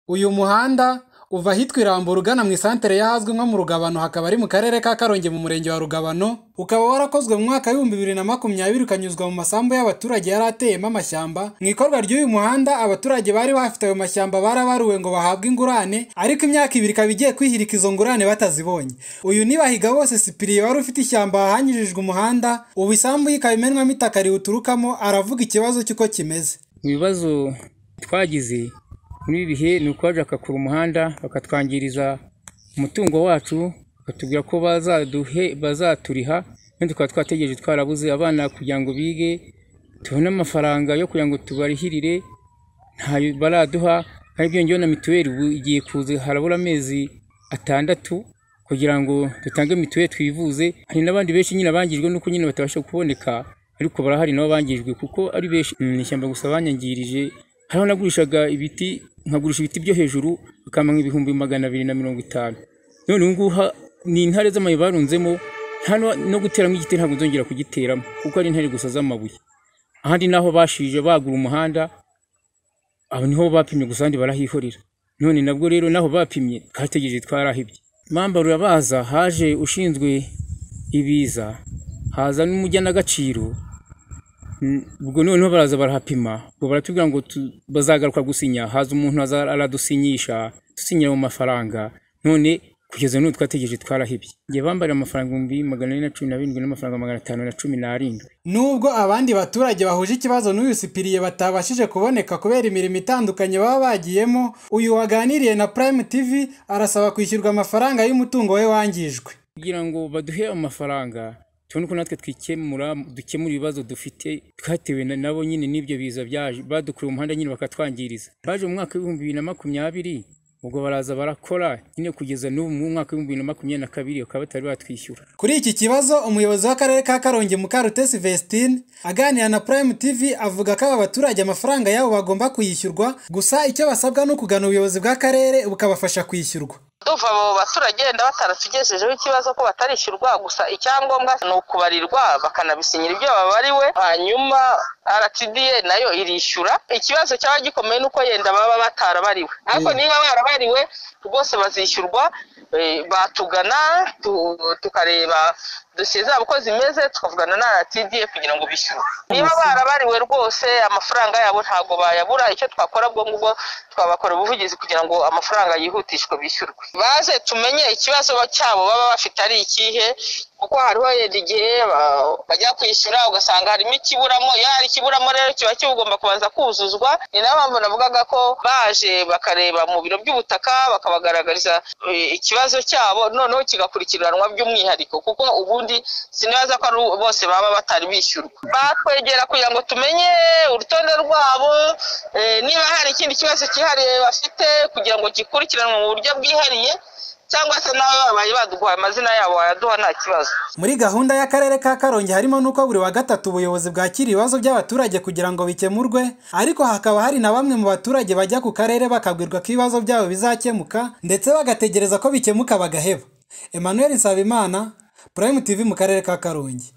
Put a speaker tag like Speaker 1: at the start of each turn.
Speaker 1: Uyu muhanda uva ahitwa i Rambura ugana mu isantere y'ahazwi nko mu Rugabano hakaba ari mu karere ka Karongi mu murenge wa Rugabano, ukaba warakozwe mu mwaka w'ibihumbi bibiri na makumyabiri ukanyuzwa mu masambu y'abaturage yari ateyemo amashyamba, mu ikorwa ry'uyu muhanda abaturage bari bafite ayo mashyamba barabaruwe ngo bahabwe ingurane, ariko imyaka ibiri ikaba igiye kwihirika izo ngurane batazibonye. Uyu ni Bahigabose Cyprien wari ufite ishyamba wahanyujijwe umuhanda, ubu isambu ye ikaba imenwamo itaka riwuturukamo, aravuga ikibazo cy'uko kimeze.
Speaker 2: mu bibazo twagize muri ibi bihe ni ukuba bagakura umuhanda bakatwangiriza umutungo wacu batubwira ko bazaduhe bazaturiha kandi tukaba twategereje twarabuze abana kugira ngo bige tubone amafaranga yo kugira ngo tubarihirire ntayo baraduha kandi byongeyeho na mituweli ubu igiye kuza harabura amezi atandatu kugira ngo dutange mituweli twivuze hari n'abandi benshi nyine bangijwe nuko nyine batabasha kuboneka ariko barahari nabo bangijwe kuko ari benshi ni ishyamba gusa banyangirije hariho nagurishaga ibiti nkagurisha ibiti byo hejuru bikampa ibihumbi magana abiri na mirongo itanu none ubu ngubu ha- ni intare z'amabuye barunzemo hano no guteramo igiti ntabwo nzongera kugiteramo kuko ari intare gusa z'amabuye ahandi naho bashije bagura umuhanda aho niho bapimye gusa abandi barahihorera none nabwo rero naho bapimye twategereje twarahibye mamba rurabaza haje ushinzwe ibiza haza n'umujyanagaciro Mm, ubwo noneho baraza barahapima ubwo baratubwira ngo tu- bazagaruka gusinya haza umuntu aza aradusinyisha dusinyira mu mafaranga none kugeza n'ubu twategereje twarahebye njye bambara amafaranga ibihumbi magana ane na cumi na birindwi n'amafaranga magana atanu na cumi n'arindwi
Speaker 1: Nubwo abandi baturage bahuje ikibazo n'uyu Cyprien batabashije kuboneka kubera imirimo itandukanye baba bagiyemo, uyu waganiriye na Prime TV arasaba kwishyurwa amafaranga y'umutungo we wangijwe.
Speaker 2: kugira ngo baduhe amafaranga tubone uko natwe twikemura dukemura ibibazo dufite twatewe na- nabo nyine n'ibyo biza byaje badukuriye umuhanda nyine bakatwangiriza baje mu mwaka w'ibihumbi bibiri na makumyabiri ubwo baraza barakora nyine kugeza n'ubu mu mwaka w'ibihumbi bibiri na makumyabiri na kabiri bakaba batari batwishyura
Speaker 1: Kuri iki kibazo umuyobozi w'akarere ka Karongi Mukarute Sylvestine aganira na Prime TV avuga ko aba baturage amafaranga yabo bagomba kuyishyurwa, gusa icyo basabwa ni ukugana ubuyobozi bw'akarere bukabafasha kwishyurwa.
Speaker 3: duva mu baturage wenda bataratugejejeho ikibazo ko batarishyurwa gusa icyangombwa ni ukubarirwa bakanabisinyira ibyo babariwe hanyuma rtda nayo irishyura ikibazo cyaba gikomeye ni uko yenda baba batarabariwe ariko niba barabariwe rwose bazishyurwa eh, batugana tu- tukareba dosiye zabo uko zimeze tukavugana na rtda kugira ngo bishyure niba barabariwe rwose amafaranga yabo ntabwo bayabura icyo twakora bwo ngubwo twabakora ubuvugizi kugira ngo amafaranga yihutishwe bishyurwe baze tumenye ikibazo cyabo baba bafite ari ikihe kuko hariho yenda igihe ba- bajya kwishyura ugasanga harimo ikiburamo iyo hari ikiburamo rero kiba kigomba kubanza kuzuzwa ni nayo mpamvu navugaga ko baje bakareba mu biro by'ubutaka bakabagaragariza eh, ikibazo cyabo noneho kigakurikiranwa by'umwihariko kuko ubundi sinibaza ko ari bose baba batari bishyurwa batwegera kugira ngo tumenye urutonde rwabo eh, niba hari ikindi kibazo cyihariye bafite kugira ngo gikurikiranwe mu buryo bwihariye cyangwa se nawe babaye baduhaye amazina yabo wayaduha nta kibazo
Speaker 1: Muri gahunda y'akarere ka Karongi harimo n'uko buri wa gatatu ubuyobozi bwakira ibibazo by'abaturage kugira ngo bikemurwe, ariko hakaba hari na bamwe mu baturage bajya ku karere bakabwirwa ko ibibazo byabo bizakemuka ndetse bagategereza ko bikemuka bagaheba. Emmanuel Nsabimana, Prime TV mu karere ka Karongi.